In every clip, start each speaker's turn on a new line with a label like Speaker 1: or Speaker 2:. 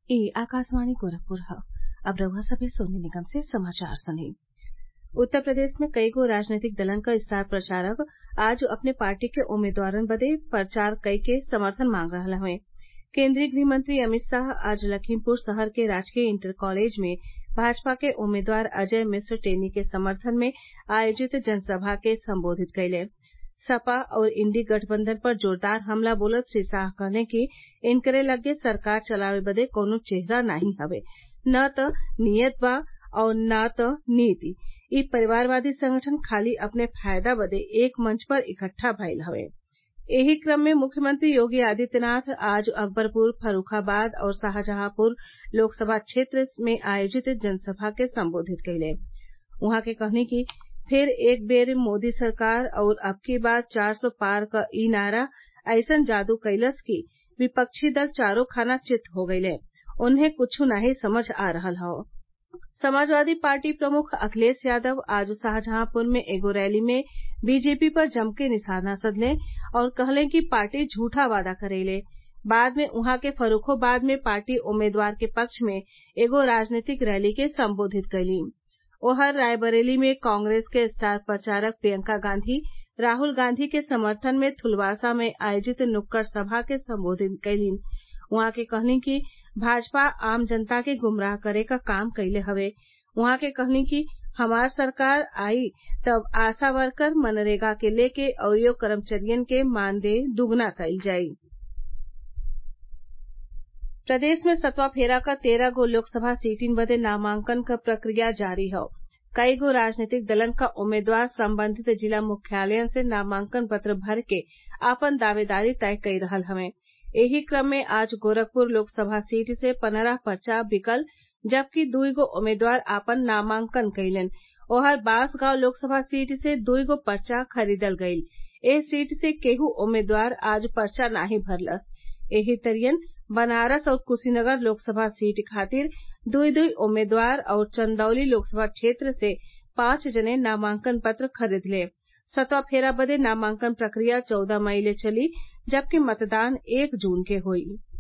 Speaker 1: ई आकाशवाणी गोरखपुर ह अब रउआ सभे सोने निगम से समाचार सुनी उत्तर प्रदेश में कईगो राजनीतिक दलन क स्टार प्रचारक आज अपने पार्टी के उम्मीदवारन बदे प्रचार कइके समर्थन मांग रहल हवें केन्द्रीय गृहमंत्री अमित शाह आज लखीमपुर शहर के राजकीय इंटर कॉलेज में भाजपा के उम्मीदवार अजय मिश्र टेनी के समर्थन में आयोजित जनसभा के संबोधित कइले सपा और इंडी गठबंधन पर जोरदार हमला बोलत श्री शाह कहले कि इनकरे लग्गे सरकार चलावे बदे कौनो चेहरा नाही हवे न त नीयत बा और न त नीति इ परिवारवादी संगठन खाली अपने फायदा बदे एक मंच पर इकट्ठा भइल हवे एही क्रम में मुख्यमंत्री योगी आदित्यनाथ आज अकबरपुर फर्रूखाबाद और शाहजहांपुर लोकसभा क्षेत्र में आयोजित जनसभा के संबोधित कइले उहाँ के कहनी कि फिर एक बेर मोदी सरकार और अबकी बार चार सौ पार क इ नारा अइसन जादू कइलस कि विपक्षी दल चारो खाना चित हो गइले उन्हें कुच्छू नाही समझ आ रहल हौ समाजवादी पार्टी प्रमुख अखिलेश यादव आज शाहजहांपुर में एगो रैली में बीजेपी पर जमके निशाना साधले और कहले कि पार्टी झूठा वादा करेले बाद में उहाँ के फर्रूखाबाद में पार्टी उम्मीदवार के पक्ष में एगो राजनीतिक रैली के संबोधित कइलीं ओहर रायबरेली में कांग्रेस के स्टार प्रचारक प्रियंका गांधी राहुल गांधी के समर्थन में थुलवासा में आयोजित नुक्कड़ सभा के संबोधित कइलीं उहाँ के कहलीं कि भाजपा आम जनता के गुमराह करे क काम कइले हवे उहाँ के कहलीं कि हमार सरकार आई तब आशा वर्कर मनरेगा के लेके अउरी कर्मचरियन के मानदेय दुगुना कइल जाई प्रदेश में सतवा फेरा क तेरह गो लोकसभा सीटिन बदे नामांकन क प्रक्रिया जारी हौ कई गो राजनीतिक दलन क उम्मीदवार संबंधित जिला मुख्यालयन से नामांकन पत्र भर के आपन दावेदारी तय कई रहल हवें एही क्रम में आज गोरखपुर लोकसभा सीट से पन्द्रह पर्चा बिकल जबकि दुई गो उम्मीदवार आपन नामांकन कइलन ओहर बांसगांव लोकसभा सीट से दुई गो पर्चा खरीदल गईल एह सीट से केहू उम्मीदवार आज पर्चा नाही भरलस एही तरियन बनारस और कुशीनगर लोकसभा सीट खातिर दुई दुई उम्मीदवार और चंदौली लोकसभा क्षेत्र से पांच जने नामांकन पत्र खरीदले सतवा फेरा बदे नामांकन प्रक्रिया चौदह मई ले चली जबकि मतदान एक जून के होई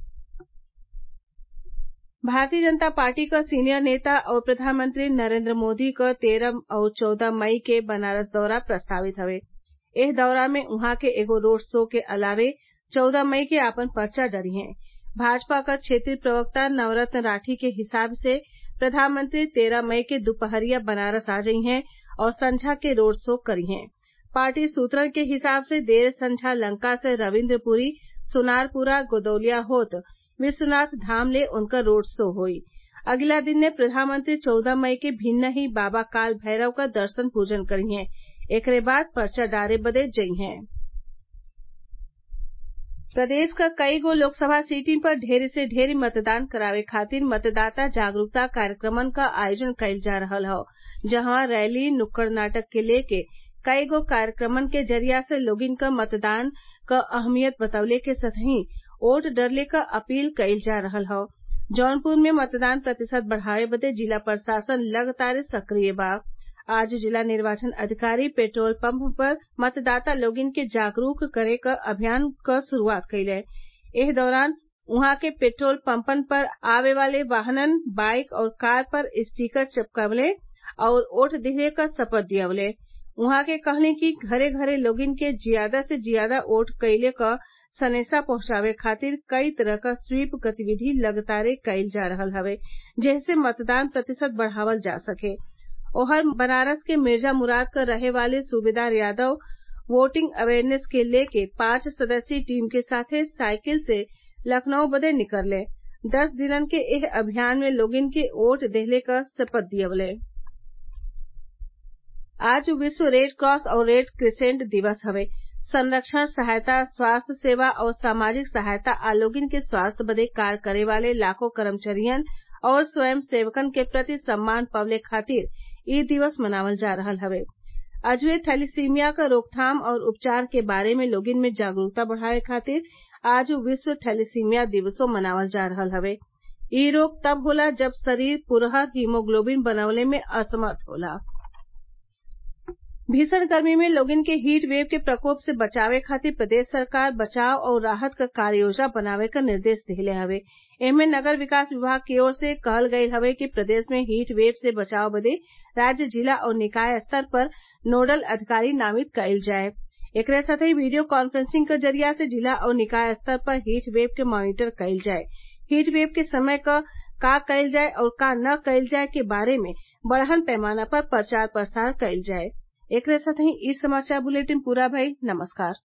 Speaker 1: भारतीय जनता पार्टी क सीनियर नेता और प्रधानमंत्री नरेंद्र मोदी क तेरह और चौदह मई के बनारस दौरा प्रस्तावित हवे एह दौरा में उहाँ के एगो रोड शो के अलावे चौदह मई के आपन पर्चा डरिहें भाजपा क क्षेत्रीय प्रवक्ता नवरत्न राठी के हिसाब से प्रधानमंत्री तेरह मई के दुपहरिया बनारस आ जइहें और संझा के रोड शो करिहें पार्टी सूत्रन के हिसाब से देर संझा लंका से रविन्द्रपुरी सुनारपुरा गोदौलिया होत विश्वनाथ धाम ले उनकर रोड शो होई अगिला दिने प्रधानमंत्री चौदह मई के भिन्नही बाबा काल भैरव क दर्शन पूजन करिहें एकरे बाद पर्चा डारे बदे जइहें प्रदेश क कई गो लोकसभा सीटिन पर ढेर से ढेर मतदान करावे खातिर मतदाता जागरूकता कार्यक्रमन क आयोजन कइल जा रहल हौ जहवा रैली नुक्कड़ नाटक के लेके कई गो कार्यक्रमन के जरिया से लोगिन क मतदान क अहमियत बतवले के संगहि वोट डरले क अपील कइल जा रहल हौ जौनपुर में मतदान प्रतिशत बढ़ावे बदे जिला प्रशासन लगातार सक्रिय बा आज जिला निर्वाचन अधिकारी पेट्रोल पंप पर मतदाता लोगिन के जागरूक करे क अभियान क शुरूआत कइले एह दौरान उहाँ के पेट्रोल पंपन पर आवे वाले वाहनन बाइक और कार पर स्टीकर चिपकवले और वोट दिहले क शपथ दियवले उहाँ के कहनी कि घरे घरे लोगिन के जियादा से जियादा वोट कइले क सनेसा पहुंचावे खातिर कई तरह क स्वीप गतिविधि लगातार कइल जा रहल हवे जेसे मतदान प्रतिशत बढ़ावल जा सके ओहर बनारस के मिर्जा मुराद क रहे वाले सूबेदार यादव वोटिंग अवेयरनेस के लेके पांच सदस्यीय टीम के साथे साइकिल से लखनऊ बदे निकलले दस दिनन के एह अभियान में लोगिन के वोट देहले क शपथ दियवले आज विश्व रेड क्रॉस और रेड क्रिसेंट दिवस हवे संरक्षण सहायता स्वास्थ्य सेवा और सामाजिक सहायता आ लोगिन के स्वास्थ्य बदे कार्य करे वाले लाखों कर्मचारियन और स्वयं सेवकन के प्रति सम्मान पवले खातिर इ दिवस मनावल जा रहल हवे अजवे थैलीसीमिया क रोकथाम और उपचार के बारे में लोगिन में जागरूकता बढ़ावे खातिर आज विश्व थैलीसीमिया दिवसो मनावल जा रहल हवे इ रोग तब होला जब शरीर पुरहर हीमोग्लोबिन बनवले में असमर्थ होला भीषण गर्मी में लोगन के हीट वेव के प्रकोप से बचावे खातिर प्रदेश सरकार बचाव और राहत क कार्ययोजना बनावे क निर्देश देले हवे एमे नगर विकास विभाग की ओर से कहल गयल हवे कि प्रदेश में हीट वेव से बचाव बदे राज्य जिला और निकाय स्तर पर नोडल अधिकारी नामित कइल जाए एकरे साथही वीडियो कॉन्फ्रेंसिंग क जरिया से जिला और निकाय स्तर पर हीट वेव के मॉनीटर कइल जाए हीट वेव के समय का कइल जाए और का न कइल जाए के बारे में बड़हन पैमाना पर प्रचार प्रसार कइल जाए एकरे साथही इ समाचार बुलेटिन पूरा भइल नमस्कार